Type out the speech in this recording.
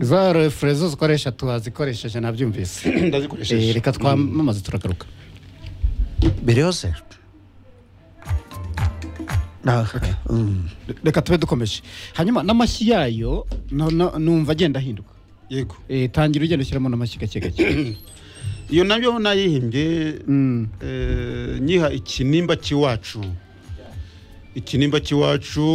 za refureze zikoresha turazikoresheje nabyumvise Eh, ndazikoresheje reka twamamaze turagaruka biriyose reka tube dukomeje hanyuma n'amashyi yayo no- no- numva agenda ahinduka yego Eh, tangira ugenda ushyiramo n'amashyi gake gake iyo nabyo nayihimbye Mm. eh, nyiha ikinimba cy'iwacu ikinimba cy'iwacu